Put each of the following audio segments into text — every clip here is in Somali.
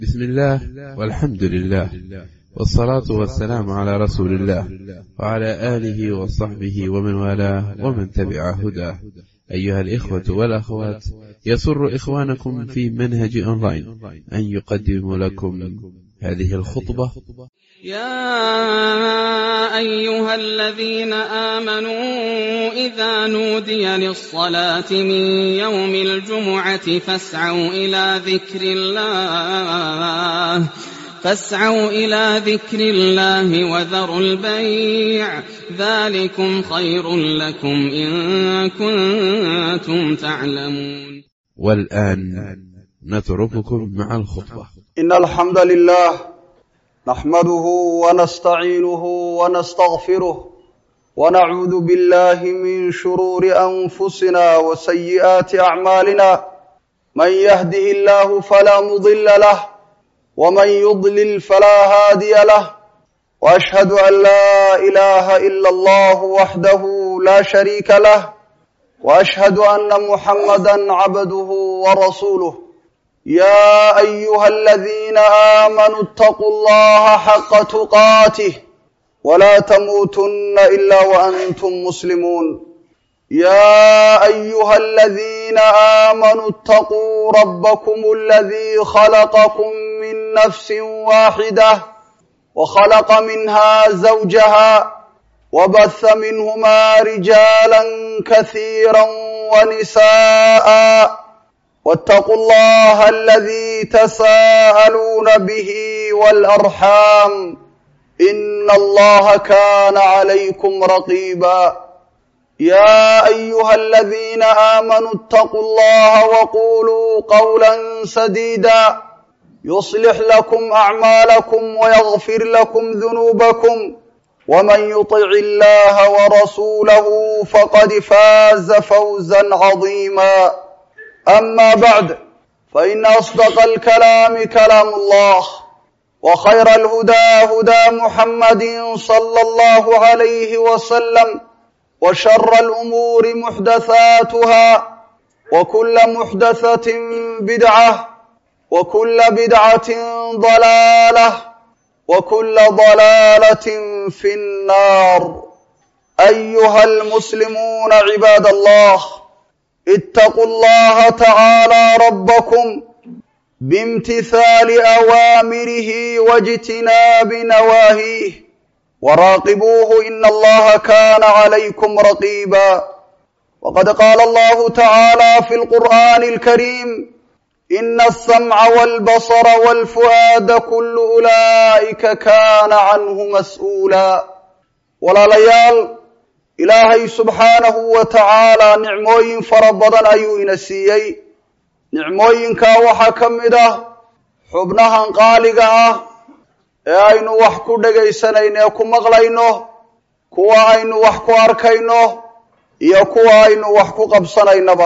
بسم الله والحمد لله والصلاة والسلام على رسول الله وعلى آله وصحبه ومن والاه ومن تبع هداه أيها الإخوة والأخوات يسر إخوانكم في منهج أونلاين أن يقدم لكم هذه الخطبة يا أيها الذين آمنوا إذا نودي للصلاة من يوم الجمعة فاسعوا إلى ذكر الله فاسعوا إلى ذكر الله وذروا البيع ذلكم خير لكم إن كنتم تعلمون والآن نترككم مع الخطبة إن الحمد لله نحمده ونستعينه ونستغفره ونعوذ بالله من شرور أنفسنا وسيئات أعمالنا من يهده الله فلا مضل له ومن يضلل فلا هادي له وأشهد أن لا إله إلا الله وحده لا شريك له وأشهد أن محمدا عبده ورسوله يا أيها الذين آمنوا اتقوا الله حق تقاته ولا تموتن إلا وأنتم مسلمون يا أيها الذين آمنوا اتقوا ربكم الذي خلقكم من نفس واحدة وخلق منها زوجها وبث منهما رجالا كثيرا ونساء واتقوا الله الذي تساءلون به والأرحام إن الله كان عليكم رقيبا يا أيها الذين آمنوا اتقوا الله وقولوا قولا سديدا يصلح لكم أعمالكم ويغفر لكم ذنوبكم ومن يطع الله ورسوله فقد فاز فوزا عظيما أما بعد فإن أصدق الكلام كلام الله وخير الهدى هدى محمد صلى الله عليه وسلم وشر الأمور محدثاتها وكل محدثة بدعة وكل بدعة ضلالة وكل ضلالة في النار أيها المسلمون عباد الله اتقوا الله تعالى ربكم بامتثال أوامره واجتناب نواهيه وراقبوه إن الله كان عليكم رقيبا وقد قال الله تعالى في القرآن الكريم إن السمع والبصر والفؤاد كل أولئك كان عنه مسؤولا ولا ليال ilaahay subxaanahu wa tacaalaa nicmooyin fara badan ayuu ina siiyey nicmooyinkaa waxaa ka mid ah xubnahan qaaliga ah ee aynu wax ku dhegaysanayno ee ku maqlayno kuwa aynu wax ku arkayno iyo kuwa aynu wax ku qabsanaynaba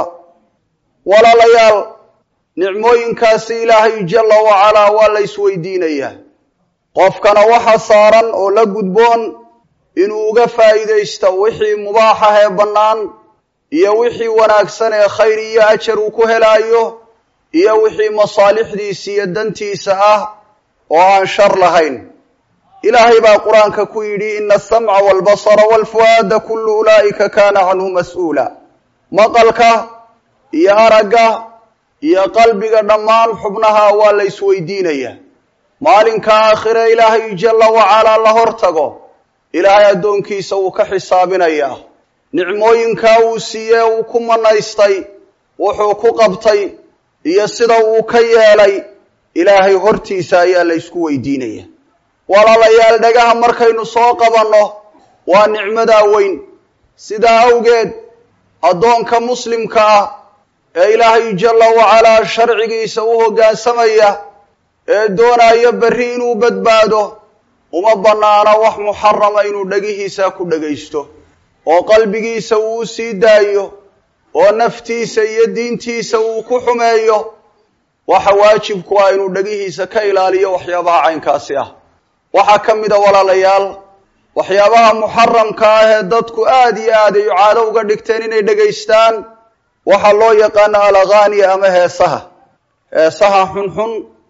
walaalayaal nicmooyinkaasi ilaahay jalla wacalaa waa la isweydiinayaa qofkana waxa saaran oo la gudboon inuu uga faa'iidaysto wixii mubaax ah ee bannaan iyo wixii wanaagsan ee khayr iyo ajar uu ku helaayo iyo wixii masaalixdiisa iyo dantiisa ah oo aan shar lahayn ilaahay baa qur-aanka ku yidhi ina asamca waalbasara waalfu'aada kullu ulaa'ika kaana canhu mas'uula maqalka iyo aragga iyo qalbiga dhammaan xubnaha waa la isweydiinayaa maalinka aakhire ilaahay jalla wacalaa la hor tago ilaahay addoonkiisa wuu ka xisaabinayaa nicmooyinkaa uu siiyey uu ku manaystay wuxuu ku qabtay iyo sida uu ka yeelay ilaahay hortiisa ayaa la ysku weydiinaya walaalayaal dhagaha markaynu soo qabanno waa nicmadaa weyn sidaa awgeed addoonka muslimka ah ee ilaahay jalla wacalaa sharcigiisa u hoggaansamaya ee doonaya berri inuu badbaado uma bannaana wax muxarama inuu dhegihiisa ku dhegaysto oo qalbigiisa uu u sii daayo oo naftiisa iyo diintiisa uu ku xumeeyo waxa waajibku ah inuu dhegihiisa ka ilaaliyo waxyaabaha caynkaasi ah waxaa ka mid a walaalayaal waxyaabaha muxaramka ah ee dadku aada iyo aad ay caado uga dhigteen inay dhegaystaan waxaa loo yaqaana alaghaaniya ama heesaha heesaha xunxun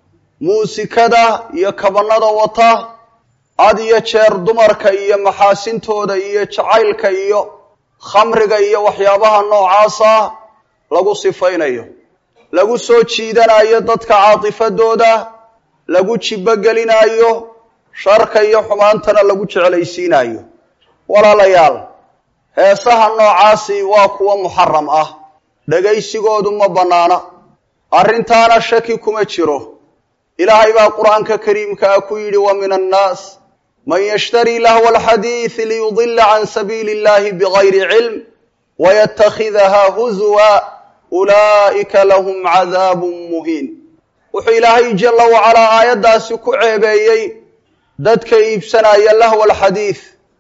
muusikada iyo kabannada wata had iyo jeer dumarka iyo maxaasintooda iyo jacaylka iyo khamriga iyo waxyaabaha noocaasa lagu sifaynayo lagu soo jiidanayo dadka caatifadooda lagu jibogelinaayo sharka iyo xumaantana lagu jeclaysiinayo walaalayaal heesaha noocaasi waa kuwa muxaram ah dhegaysigoodu ma bannaana arrintaana shaki kuma jiro ilaahay baa qur-aanka kariimkaa ku yidhi wa min annaas man yashtarii lahwa alxadiidi liyudila can sabiili illahi bigayri cilm waytakhidaha huzwa ulaa'ika lahum cadaabun muhiin wuxuu ilaahay jalla wacalaa aayaddaasi ku ceebeeyey dadka iibsanaya lahwa alxadiid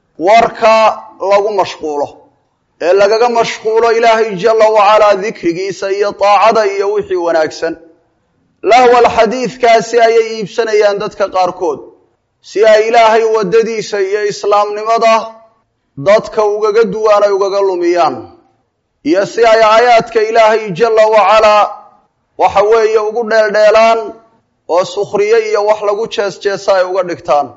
warka lagu mashquulo ee lagaga mashquulo ilaahay jalla wacalaa dikrigiisa iyo daacada iyo wixii wanaagsan lahwal xadiidkaasi ayay iibsanayaan dadka qaarkood si ay ilaahay waddadiisa iyo islaamnimada dadka ugaga duwaan ay ugaga lumiyaan iyo si ay aayaadka ilaahay jalla wacalaa waxa weeye ugu dheeldheelaan oo sukhriye iyo wax lagu jees jeesa ay uga dhigtaan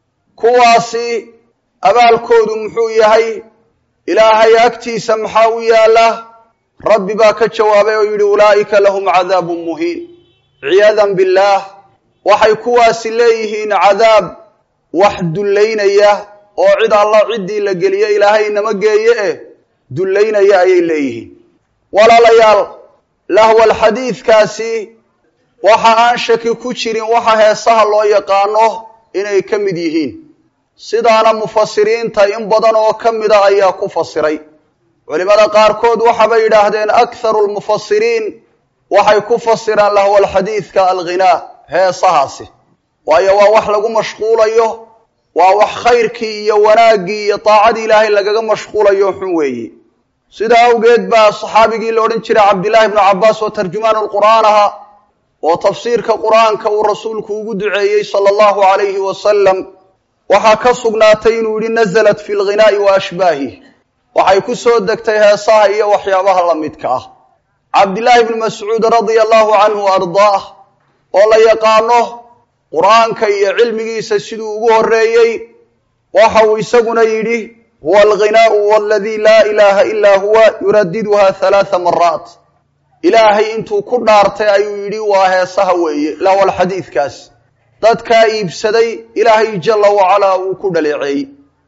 kuwaasi abaalkoodu muxuu yahay ilaahay agtiisa maxaa u yaalla rabbi baa ka jawaabay oo yidhi ulaa'ika lahum cadaabun muhiin ciyaadan billaah waxay kuwaasi leeyihiin cadaab wax dullaynaya oo cid alla ciddii la geliye ilaahay nama geeye eh dullaynaya ayay leeyihiin walaalayaal lahwal xadiidkaasi waxa aan shaki ku jirin waxa heesaha loo yaqaano inay ka mid yihiin sidaana mufasiriinta in badan oo ka mida ayaa ku fasiray culimada qaarkood waxabay yidhaahdeen akharu lmufasiriin waxay ku fasiraan lahwal xadiidka alghinaa heesahaasi waayo waa wax lagu mashquulayo waa wax khayrkii iyo wanaaggii iyo daacadii ilaahay lagaga mashquulayo xun weeye sidaa awgeed baa saxaabigii la odhan jiray cabdillaahi ibnu cabbaas oo tarjumaan lqur'aan aha oo tafsiirka qur'aanka uu rasuulku ugu duceeyey sala allahu calayhi wasalam waxaa ka sugnaatay inuu yidhi nazalat fi lghinaa'i wa ashbaahih waxay ku soo degtay heesaha iyo waxyaabaha la midka ah cabdillaahi ibnu mascuud radia allahu canhu ardaah oo la yaqaano qur'aanka iyo cilmigiisa siduu ugu horreeyey waxa uu isaguna yidhi huwa alghinaau waladii laa ilaaha ilaa huwa yuradiduha halaatha maraat ilaahay intuu ku dhaartay ayuu yidhi waa heesaha weeye lawal xadiidkaas dadkaa iibsaday ilaahay jalla wacalaa wuu ku dhaleeceeyey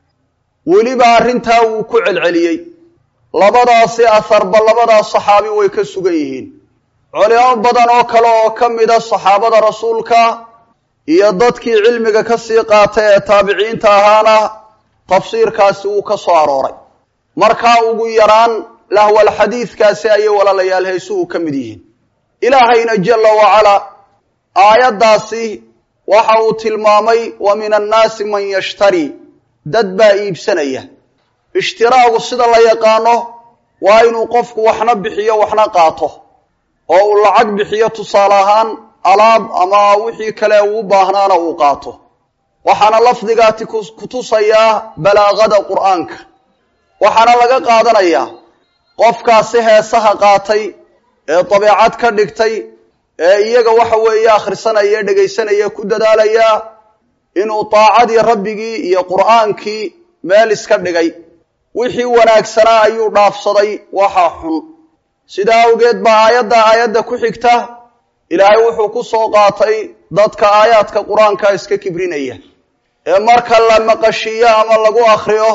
weliba arrintaa wuu ku celceliyey labadaasi aharba labadaas saxaabi way ka sugan yihiin culimo badan oo kale oo ka mida saxaabada rasuulka iyo dadkii cilmiga ka sii qaatay ee taabiciinta ahaana tafsiirkaasi wuu ka soo arooray markaa ugu yaraan lahwal xadiidkaasi ayay walaalayaal heesuhu ka mid yihiin ilaahayna jalla wacalaa aayaddaasi waxa uu tilmaamay wa min annaasi man yashtari dad baa iibsanaya ishtiraagu sida la yaqaano waa inuu qofku waxna bixiyo waxna qaato oo uu lacag bixiyo tusaale ahaan alaab ama wixii kale uu baahnaana uu qaato waxaana lafdigaati ku tusayaa balaaqada qur'aanka waxaana laga qaadanayaa qofkaasi heesaha qaatay ee dabeecad ka dhigtay ee iyaga waxa weeye akhrisanaya dhegaysanaya ku dadaalaya inuu daacadii rabbigii iyo qur'aankii meel iska dhigay wixii wanaagsanaa ayuu dhaafsaday waxa xun sidaa awgeed baa aayadda aayadda ku xigta ilaahay wuxuu ku soo qaatay dadka aayaadka qur-aanka iska kibrinaya ee marka la maqashiiyo ama lagu akriyo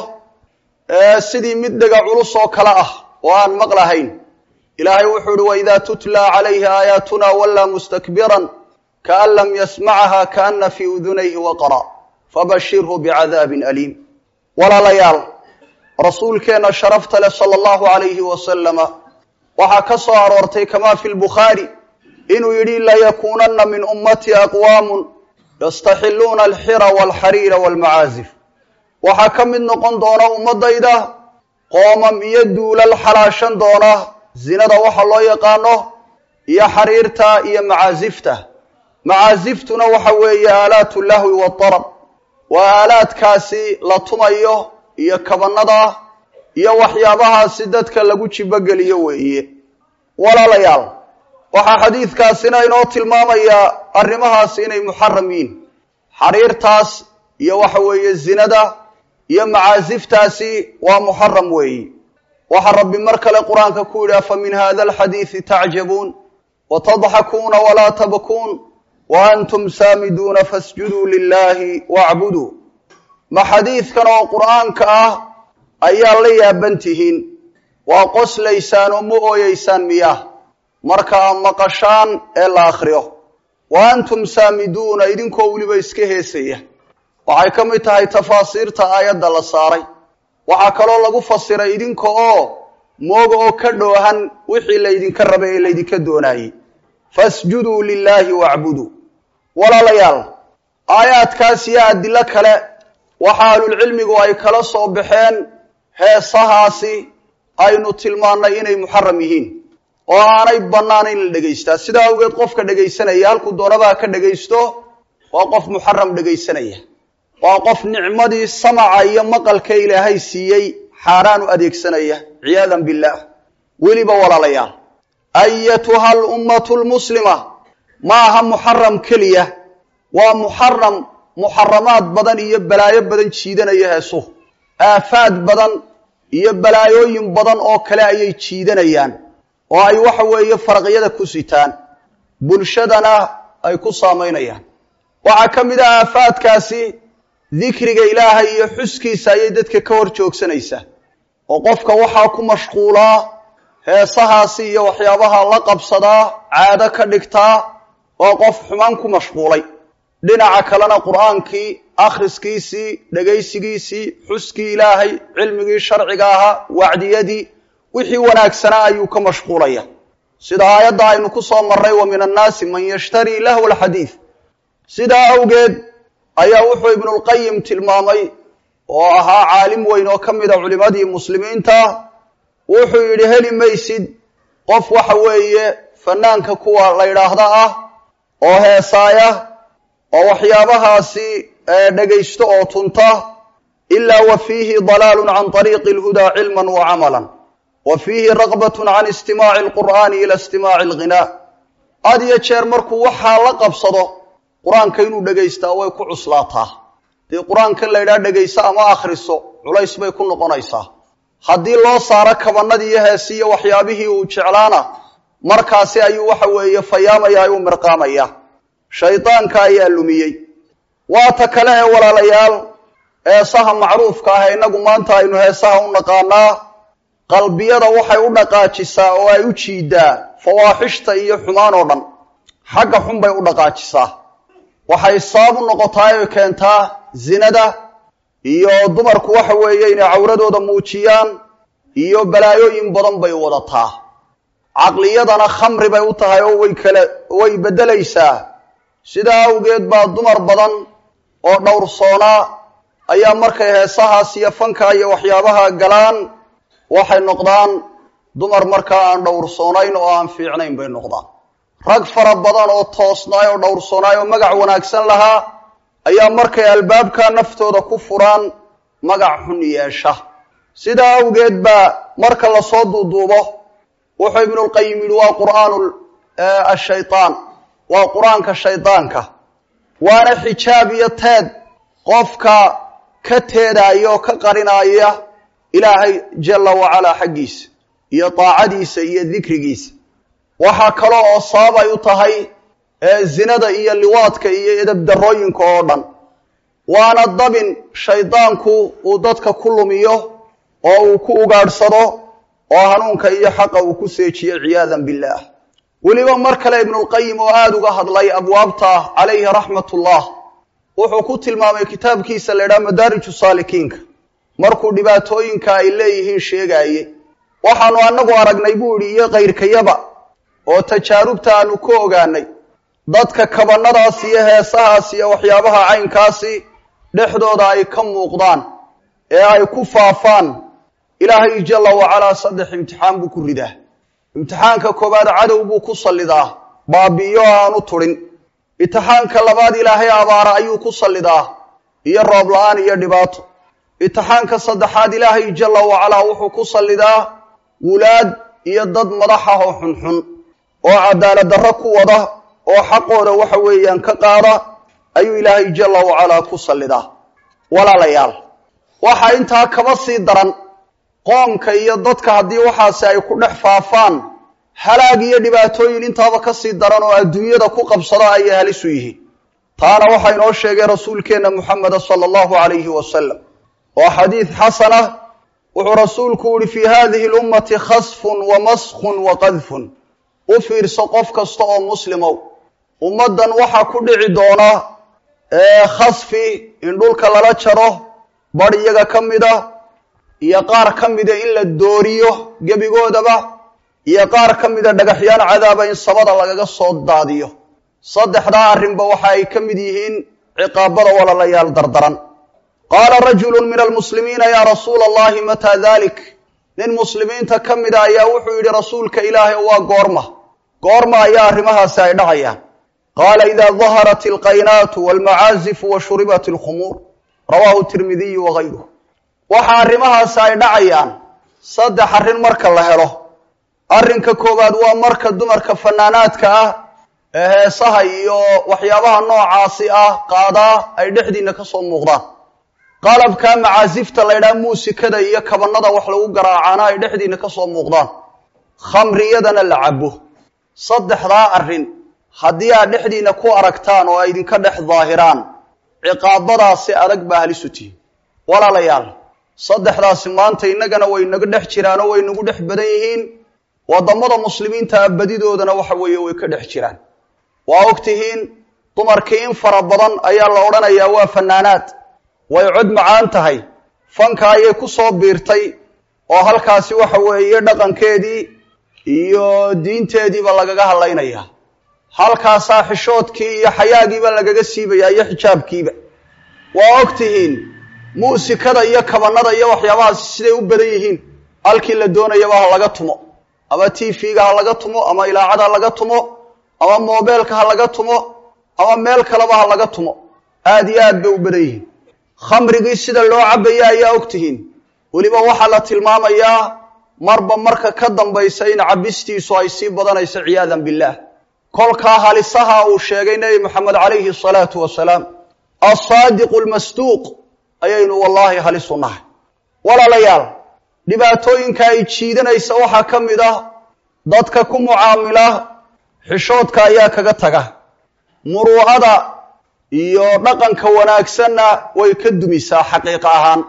sidii mid dhega culus oo kale ah oo aan maqlahayn ilaahay wuxuu uhi waidaa tutla calayhi aayaatuna wallaa mustakbiran kaan lam yasmacaha kaana fii udunayhi waqara fabashirhu bicadaabin aliim walaalayaal rasuulkeenna sharafta leh sala allahu calayhi wasalama waxaa ka soo aroortay kamaa fi lbukhaari inuu yidhi layakuunanna min ummatii aqwaamun yastaxiluuna alxira walxariira walmacaazif waxaa ka mid noqon doona ummadayda qoomam iyo duulal xalaashan doona zinada waxa loo yaqaano iyo xariirta iyo macaasifta macaasiftuna waxa weeye aalaatu lahwi waadarab waa aalaadkaasi la tumayo iyo kabanada iyo waxyaabahaasi dadka lagu jibogeliyo weeye walaalayaal waxaa xadiidkaasina inoo tilmaamayaa arrimahaasi inay muxaram yihiin xariirtaas iyo waxa weeye zinada iyo macaasiftaasi waa muxaram weeyi waxaa rabbi mar kale qur-aanka ku yidhi afa min hada alxadiidi tacjabuun watadxakuuna walaa tabkuun wa antum saamiduuna fasjuduu lilahi wacbuduu ma xadiidkan oo qur'aanka ah ayaa la yaaban tihiin waa qoslaysaan oo ma ooyeysaan miyah marka a maqashaan ee la akhriyo wa antum saamiduuna idinkoo weliba iska heesaya waxay ka mid tahay tafaasiirta aayadda la saaray waxaa kaloo lagu fasiray idinka oo mooga oo ka dhoohan wixii laydinka rabay ee laydinka doonaayey fasjuduu lilaahi wacbuduu walaalayaal aayaadkaas iyo adilo kale waxa ahlulcilmigu ay kala soo baxeen heesahaasi aynu tilmaannay inay muxaram yihiin oo aanay bannaan in la dhegaystaa sidaa awgeed qofka dhegaysanaya halkuu doonabaa ka dhegaysto waa qof muxaram dhegaysanaya waa qof nicmadii samaca iyo maqalka ilaahay siiyey xaaraan u adeegsanaya ciyaadan billaah weliba walaalayaal ayatuha alummatu lmuslima ma aha muxaram keliya waa muxaram muxaramaad badan iyo balaayo badan jiidanaya heesuhu aafaad badan iyo balaayooyin badan oo kale ayay jiidanayaan oo ay waxa weeye faraqyada ku sitaan bulshadana ay ku saamaynayaan waxaa ka mid ah aafaadkaasi dikriga ilaahay iyo xuskiisa ayay dadka ka hor joogsanaysaa oo qofka waxaa ku mashquulaa heesahaasi iyo waxyaabaha la qabsadaa caado ka dhigtaa oo qof xumaan ku mashquulay dhinaca kalena qur'aankii akhriskiisii dhegaysigiisii xuskii ilaahay cilmigii sharciga ahaa wacdiyadii wixii wanaagsanaa ayuu ka mashquulaya sida aayadda aynu ku soo marray wa min annaasi man yashtarii lahwa alxadiid sidaa awgeed ayaa wuxuu ibnulqayim tilmaamay oo ahaa caalim weyn oo ka mida culimadii muslimiinta wuxuu yidhi heli maysid qof waxa weeye fanaanka kuwa la yidhaahda ah oo heesaaya oo waxyaabahaasi dhegaysto oo tunta ilaa wa fiihi dalaalun can طariiqi اlhudaa cilma wa camala wa fiihi raqbat can istimaaci اlqur'ani ila istimaaci اlghinaa had iyo jeer markuu waxaa la qabsado qur-aanka inuu dhegaystaa way ku cuslaataa dee qur-aankan la yidhaha dhegayso ama akhriso culays bay ku noqonaysaa haddii loo saaro kabanadii iyo heesiiyo waxyaabihii uu jeclaana markaasi ayuu waxa weeye fayaamaya ayuu mirqaamaya shaydaanka ayaa lumiyey waata kale ee walaalayaal heesaha macruufka ah innagu maanta aynu heesaha u naqaanaa qalbiyada waxay u dhaqaajisaa oo ay u jiidaa fawaaxishta iyo xumaan oo dhan xagga xun bay u dhaqaajisaa waxay sabab u noqotaa oy keentaa zinada iyo dumarku waxa weeye inay cawradooda muujiyaan iyo balaayooyin badan bay wadataa caqliyadana khamri bay u tahay oo way kale way beddelaysaa sidaa awgeed baa dumar badan oo dhowrsoonaa ayaa markay heesahaas iyo fanka iyo waxyaabaha galaan waxay noqdaan dumar markaa aan dhowrsoonayn oo aan fiicnayn bay noqdaan rag fara badan oo toosnaay oo dhowrsoonaay oo magac wanaagsan lahaa ayaa markay albaabka naftooda ku furaan magac xun yeesha sidaa awgeed baa marka lasoo duuduubo wuxuu ibnulqayim yidhi waa qur'aanu ashaytaan waa qur-aanka shaydaanka waana xijaab iyo teed qofka ka teedaya oo ka qarinaya ilaahay jalla wacalaa xaggiisa iyo daacadiisa iyo dikrigiisa waxaa kale oo sabab ay u tahay zinada iyo liwaadka iyo edabdarooyinka oo dhan waana dabin shaydaanku uu dadka ku lumiyo oo uu ku ugaadhsado oo hanuunka iyo xaqa uu ku seejiyo ciyaadan billaah weliba mar kale ibnulqayim oo aada uga hadlay abwaabta calayhi raxmatullah wuxuu ku tilmaamay kitaabkiisa la ydhaha madaariju saalikiinka markuu dhibaatooyinka ay leeyihiin sheegaaye waxaanu anagu aragnay buu yidhi iyo kayrkayaba oo tajaarubta aanu ku ogaanay dadka kabanadaas iyo heesahaas iyo waxyaabaha caynkaasi dhexdooda ay ka muuqdaan ee ay ku faafaan ilaahay jalla wacalaa saddex imtixaan buu ku ridaa imtixaanka koowaad cadow buu ku sallidaa baabi'iyo aanu turin imtixaanka labaad ilaahay abaara ayuu ku sallidaa iyo roob la-aan iyo dhibaato imtixaanka saddexaad ilaahay jalla wacalaa wuxuu ku sallidaa wulaad iyo dad madax ah oo xunxun oo cadaalad darro ku wada oo xaqooda waxa weeyaan ka qaada ayuu ilaahay jalla wacalaa ku sallidaa walaalayaal waxaa intaa kaba sii daran qoomka iyo dadka haddii waxaasi ay ku dhex faafaan halaag iyo dhibaatooyin intaaba ka sii daran oo adduunyada ku qabsada ayay halis u yihiin taana waxaa inoo sheegay rasuulkeenna muxameda sala allahu calayhi wasalam oo xadiid xasanah wuxuu rasuulku yihi fii hadihi lummati khasfun wa maskun wa qadfun u fiirso qof kasta oo muslimow ummaddan waxaa ku dhici doona khasfi in dhulka lala jaro bar iyaga ka mida iyo qaar ka mida in la dooriyo gebigoodaba iyo qaar ka mida dhagaxyaan cadaaba in samada lagaga soo daadiyo saddexdaa arrinba waxa ay ka mid yihiin ciqaabada walaalayaal dardaran qaala rajulu min almuslimiina yaa rasuula allahi mataa dalik nin muslimiinta ka mida ayaa wuxuu yidhi rasuulka ilaahay waa goorma goorma ayaa arrimahaasi ay dhacayaan qaala idaa daharat alqaynaatu walmacaazifu wa shuribat alkhumuur rawaahu tirmidiyu wagayruh waxa arrimahaasi ay dhacayaan saddex arrin marka la helo arrinka koowaad waa marka dumarka fanaanaadka ah ee heesaha iyo waxyaabaha noocaasi ah qaadaa ay dhexdiina ka soo muuqdaan qalabka macaasifta la ydhaha muusikada iyo kabanada wax lagu garaacaana ay dhexdiina ka soo muuqdaan khamriyadana la cabo saddexdaa arrin haddii aad dhexdiina ku aragtaan oo ay idinka dhex daahiraan ciqaabadaasi adag baa halisu tihin walaalayaal saddexdaasi maanta innagana way nagu dhex jiraan oo way nagu dhex badan yihiin waddamada muslimiinta abadidoodana waxa weeye way ka dhex jiraan waa og tihiin dumarkii in fara badan ayaa la odhanayaa waa fanaanaad way cod macaan tahay fanka ayay ku soo biirtay oo halkaasi waxa weeye dhaqankeedii iyo diinteediiba lagaga hadlaynayaa halkaasaa xishoodkii iyo xayaagiiba lagaga siibayaa iyo xijaabkiiba waa og tihiin muusikada iyo kabanada iyo waxyaabahaasi siday u badan yihiin halkii la doonayaba ha laga tumo ama t v-ga ha laga tumo ama ilaacad ha laga tumo ama mobeelka ha laga tumo ama meel kaleba ha laga tumo aada iyo aad bay u badan yihiin khamrigii sida loo cabaya ayaa og tihiin weliba waxaa la tilmaamayaa marba marka ka dambaysa in cabistiisu ay sii badanayso ciyaadan billaah kolkaa halisaha uu sheegay nebi moxamed calayhi asalaatu wasalaam alsaadiqu almasduuq ayaynu wallaahi halis u nahay walaalayaal dhibaatooyinka ay jiidanaysa waxaa ka mid ah dadka ku mucaamila xishoodka ayaa kaga taga muruucada iyo dhaqanka wanaagsanna way ka dumisaa xaqiiqo ahaan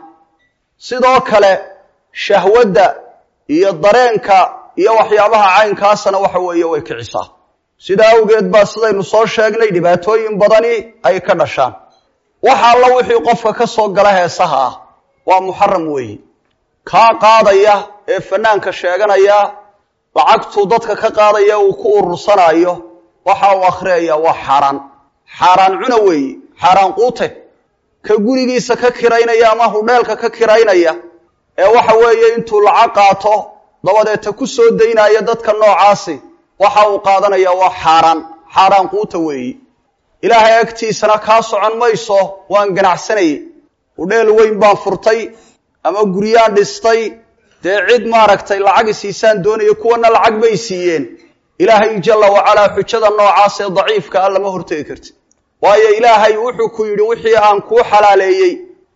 sidoo kale shahwadda iyo dareenka iyo waxyaabaha caynkaasana waxa weeye way kicisaa sidaa awgeed baa sidaynu soo sheegnay dhibaatooyin badani ay ka dhashaan waxa alla wixii qofka ka soo gala heesaha ah waa muxaram weeye kaa qaadaya ee fanaanka sheeganaya lacagtuu dadka ka qaadaya uu ku urursanayo waxa uu akhriyaya waa xaaraan xaaraan cuna weeye xaaraan quute ka gurigiisa ka kiraynaya ama hudheelka ka kiraynaya ee waxa weeye intuu lacag qaato dabadeeta ku soo daynaya dadka noocaasi waxa uu qaadanaya waa xaaraan xaaraan quuta weeye ilaahay agtiisana kaa socon mayso waan ganacsanayey hudheel weyn baan furtay ama guryaan dhistay dee cid maaragtay lacag isiisaan doonaya kuwana lacag bay siiyeen ilaahay jalla wacalaa xujada noocaas ee daciifka ah lama hortegi karti waayo ilaahay wuxuu ku yidhi wixii aan kuu xalaaleeyey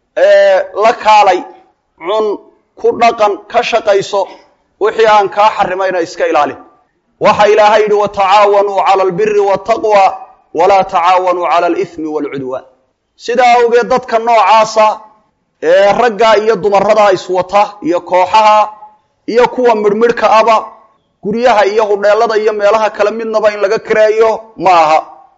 ee la kaalay cun ku dhaqan ka shaqayso wixii aan kaa xarimayna iska ilaalin waxa ilaahay yidhi watacaawanuu cala albiri waataqwa walaa tacaawanuu cala alithmi waalcudwaan sidaa awgeed dadka noocaasa ee ragga iyo dumarada iswata iyo kooxaha iyo kuwa midhmidhka aba guryaha iyo hudheelada iyo meelaha kale midnaba in laga kireeyo ma aha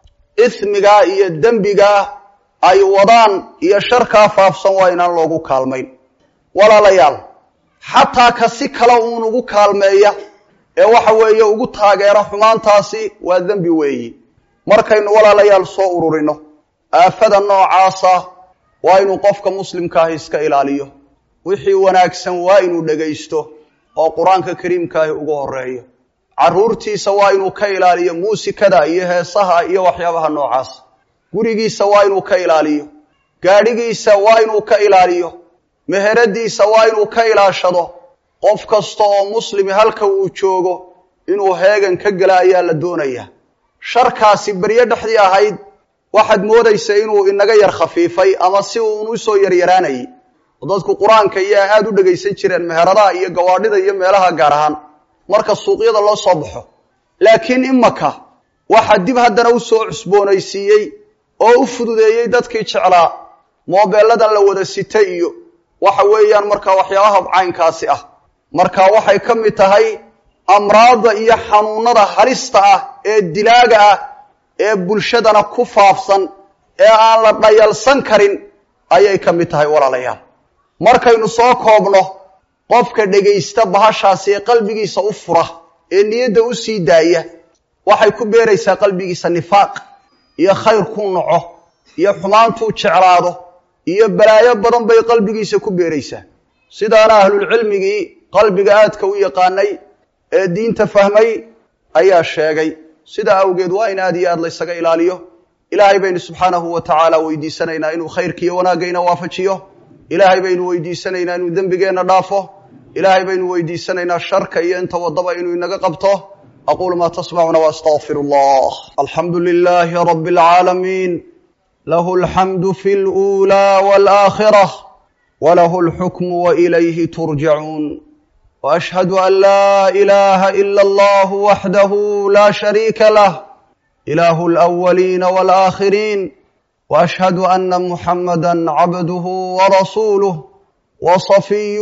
ismigaa iyo dembigaa ay wadaan iyo sharkaa faafsan waa inaan loogu kaalmayn walaalayaal xataa ka si kale uun ugu kaalmeeya ee waxa weeye ugu taageera xumaantaasi waa dembi weeyi markaynu walaalayaal soo ururino aafada noocaasa waa inuu qofka muslimkaahi iska ilaaliyo wixii wanaagsan waa inuu dhegaysto oo qur-aanka kariimkaahi ugu horeeyo carruurtiisa waa inuu ka ilaaliyo muusikada iyo heesaha iyo waxyaabaha noocaas gurigiisa waa inuu ka ilaaliyo gaadhigiisa waa inuu ka ilaaliyo meheradiisa waa inuu ka ilaashado qof kasta oo muslimi halka uu joogo inuu heegan ka gela ayaa la doonayaa sharkaasi beryo dhexdii ahayd waxaad moodaysa inuu inaga yar khafiifay ama si uun usoo yaryaraanayay oo dadku qur-aanka iyo aada u dhegaysan jireen meheradaha iyo gawaadhida iyo meelaha gaar ahaan marka suuqyada loo soo baxo laakiin imaka waxaa dib haddana usoo cusboonaysiiyey oo u fududeeyey dadkii jeclaa moobeelladan la wada sita iyo waxa weeyaan markaa waxyaabaha caynkaasi ah marka waxay ka mid tahay amraadda iyo xanuunada halista ah ee dilaaga ah ee bulshadana ku faafsan ee aan la dhayalsan karin ayay ka mid tahay walaalayaal markaynu soo koobno qofka dhegaysta bahashaasi ee qalbigiisa u fura ee niyadda u sii daaya waxay ku beeraysaa qalbigiisa nifaaq iyo khayr ku naco iyo xumaantuu jeclaado iyo balaayo badan bay qalbigiisa ku beeraysaa sidaana ahlulcilmigii qalbiga aadka u yaqaanay ee diinta fahmay ayaa sheegay sidaa awgeed waa in aad iyo aad laysaga ilaaliyo ilaahay baynu subxaanahu wa tacaala weydiisanaynaa inuu khayrkiiyo wanaagayna waafajiyo ilaahay baynu weydiisanaynaa inuu dembigeenna dhaafo ilaahay baynu weydiisanaynaa sharka iyo inta wadaba inuu inaga qabto aquulu maa tasmacuna waastaqfir allah alxamdu lilaahi rabi اlcaalamiin lahu alxamdu fi اlأulى wاlآakhirة walahu اlxukmu wailayhi turjacuun وأشhهد أn lا إلaha إlا الlه وحdah la شharيika lah إlah الأولين والآkhرين وأشhهد أna محamdا عabdه ورasuuله وصفيه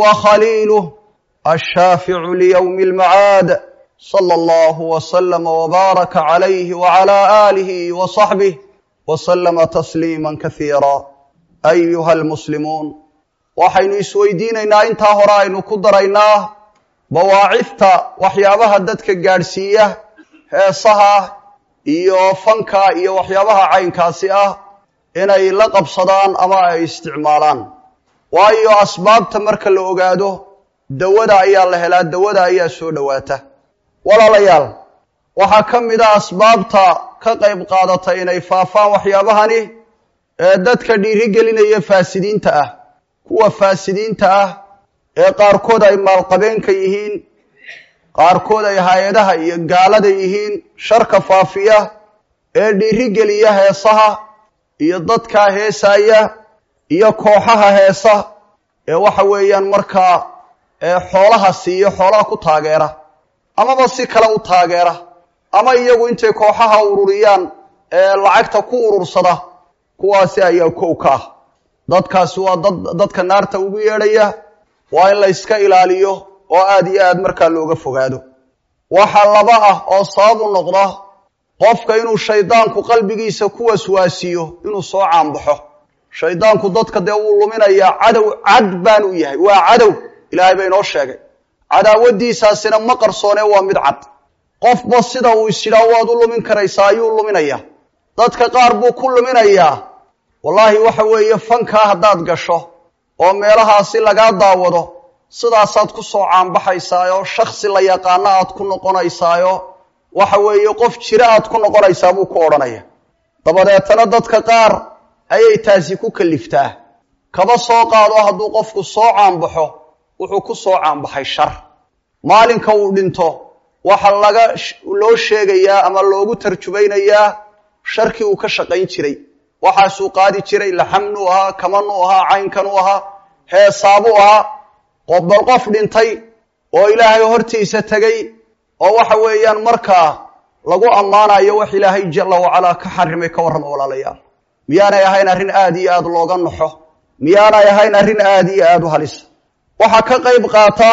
وخليله الشhاaفع ليوم المعاad صلى الله وسلم وbارك عليه وعلى آله وصحبه وسلم تسليما كثيرا أيها المسلمون waxaynu isweydiinaynaa intaa hore aynu ku daraynaa bawaacifta waxyaabaha dadka gaadhsiiya heesaha iyo fanka iyo waxyaabaha caynkaasi ah inay la qabsadaan ama ay isticmaalaan waayo asbaabta marka la ogaado dawada ayaa la helaa dawada ayaa soo dhowaata walaalayaal waxaa ka mid a asbaabta ka qayb qaadata inay faafaan waxyaabahani ee dadka dhiirigelinaya faasidiinta ah kuwa faasidiinta ah ee qaarkood ay maalqabeenka yihiin qaarkood ay hay-adaha iyo gaalada yihiin sharka faafiya ee dhiirigeliya heesaha iyo dadkaa heesaya iyo kooxaha heesa ee waxa weeyaan markaa ee xoolaha siiyo xoolaha ku taageera amaba si kale u taageera ama iyagu intay kooxaha ururiyaan ee lacagta ku urursada kuwaasi ayaa kow ka ah dadkaasi waa dad dadka naarta ugu yeedhaya waa in la yska ilaaliyo oo aad iyo aad markaa looga fogaado waxaa laba ah oo sababu noqda qofka inuu shaydaanku qalbigiisa ku waswaasiyo inuu soo caanbaxo shaydaanku dadka dee wuu luminayaa cadow cad baanu yahay waa cadow ilaahay ba inoo sheegay cadaawadiisaasina ma qarsoone waa mid cad qofba sida uu isyidhaa waad u lumin karaysaa ayuu luminayaa dadka qaar buu ku luminayaa wallaahi waxa weeye fankaa haddaad gasho oo meelahaasi lagaa daawado sidaasaad ku soo caanbaxaysaayo shaksi la yaqaano aad ku noqonaysaayo waxa weeye qof jiro aad ku noqonaysaa buu ku odhanaya dabadeetana dadka qaar ayay taasi ku kaliftaa kaba soo qaado hadduu qofku soo caanbaxo wuxuu ku soo caanbaxay shar maalinka uu dhinto waxa laga loo sheegayaa ama loogu tarjumaynayaa sharkii uu ka shaqayn jiray waxaasuu qaadi jiray laxamnuu ahaa kamanuu ahaa caynkanuu ahaa heesaabuu ahaa qofbal qof dhintay oo ilaahay hortiisa tegay oo waxa weeyaan markaa lagu ammaanayo wax ilaahay jalla wacalaa ka xarimay ka warrama walaalayaal miyaanay ahayn arrin aad iyo aad looga naxo miyaanay ahayn arrin aad iyo aad u halisa waxaa ka qayb qaata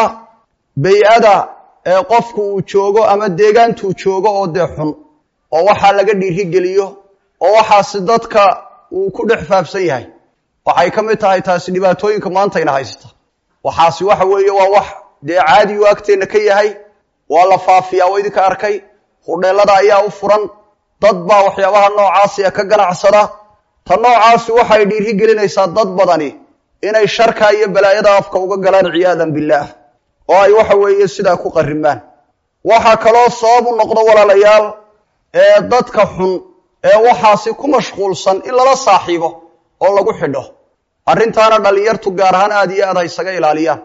bay-ada ee qofku uu joogo ama deegaantuu joogo oo dee xun oo waxaa laga dhiirigeliyo oo waxaasi dadka uu ku dhex faafsan yahay waxay ka mid tahay taasi dhibaatooyinka maantayna haysata waxaasi waxa weeye waa wax dee caadiyu agteenna ka yahay waa la faafiyaa waa idinka arkay hudheellada ayaa u furan dad baa waxyaabaha noocaasiya ka ganacsada ta noocaasi waxay dhiiri gelinaysaa dad badani inay sharka iyo balaayada afka uga galaan ciyaadan billaah oo ay waxa weeye sidaa ku qarrimaan waxaa kaloo sabab u noqdo walaalayaal ee dadka xun ee waxaasi ku mashquulsan in lala saaxiibo oo lagu xidho arrintaana dhallinyartu gaar ahaan aad iyo aad ha isaga ilaaliyaan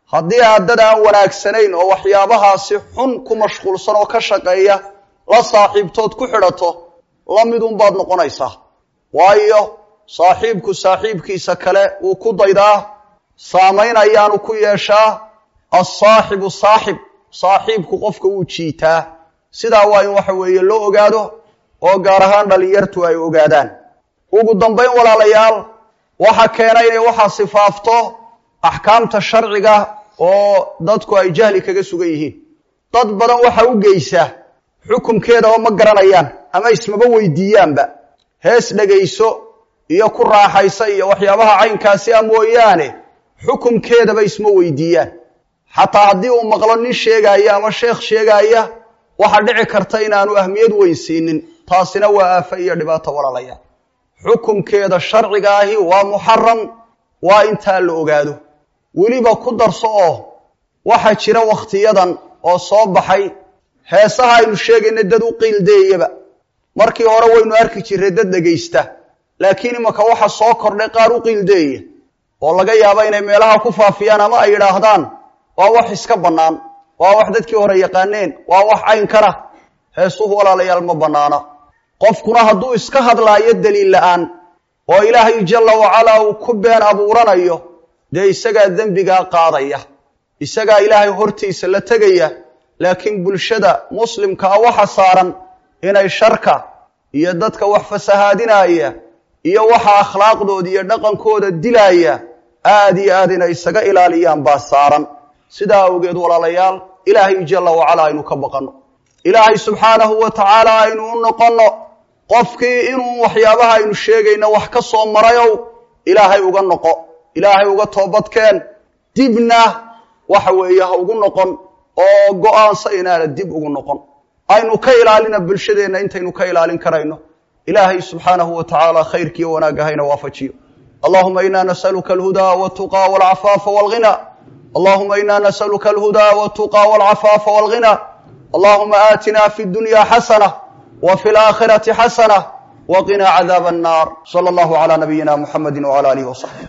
haddii aad dad aan wanaagsanayn oo waxyaabahaasi xun ku mashquulsan oo ka shaqeeya la saaxiibtood ku xidhato la midunbaad noqonaysaa waayo saaxiibku saaxiibkiisa kale wuu ku daydaa saamayn ayaanu ku yeeshaa alsaaxibu saaxib saaxiibku qofka wuu jiitaa sidaa waa in waxa weeye loo ogaado oo gaar ahaan dhallinyartu ay ogaadaan ugu dambayn walaalayaal waxa keenay inay waxaa sifaafto axkaamta sharciga oo dadku ay jahli kaga sugan yihiin dad badan waxa u geysa xukumkeedaba ma garanayaan ama ismaba weydiiyaanba hees dhegayso iyo ku raaxaysa iyo waxyaabaha caynkaasi a mooyaane xukumkeedaba isma weydiiyaan xataa haddii uu maqlo nin sheegaaya ama sheekh sheegaaya waxaa dhici karta inaanu ahmiyad weyn siinin taasina waa aafa iyo dhibaato walaalayaal xukumkeeda sharciga ahi waa muxaram waa intaa la ogaado weliba ku darso oo waxaa jira wakhtiyadan oo soo baxay heesaha aynu sheegayna dad u qiildeeyaba markii hore waynu arki jirray dad dhegaysta laakiin imanka waxa soo kordhay qaar u qiildeeya oo laga yaabo inay meelaha ku faafiyaan ama ay yidhaahdaan waa wax iska bannaan waa wax dadkii hore yaqaaneen waa wax caynkana heesuhu walaalayaal ma bannaana qofkuna hadduu iska hadlaayo daliil la'aan oo ilaahay jalla wacalaa uu ku been abuuranayo dee isagaa dembigaa qaadaya isagaa ilaahay hortiisa la tegaya laakiin bulshada muslimkaa waxa saaran inay sharka iyo dadka wax fasahaadinaya iyo waxa akhlaaqdooda iyo dhaqankooda dilaya aad iyo aad inay isaga ilaaliyaan baa saaran sidaa awgeed walaalayaal ilaahay jalla wacalaa aynu ka baqanno ilaahay subxaanahu wa tacaala aynu u noqonno qofkii inuu waxyaabaha aynu sheegayno wax ka soo marayow ilaahay uga noqo ilaahay uga toobadkeen dibna waxa weeye ha ugu noqon oo go-aansa inaana dib ugu noqon aynu ka ilaalina bulshadeenna intaynu ka ilaalin karayno ilaahay subxaanahu wa tacaala khayrkiiyo wanaagga hayna waafajiyo allahuma ina nasaluka alhudaa waltuqaa walcafaafa walghina allahuma ina nasaluka alhudaa waltuqaa walcafaafa walghina allahuma aatina fi dunya xasana wa fi laakhirati xasana waqinaa cadaaba annar sala allahu calaa nabiyina muxamedi wcala alihi wasaxbi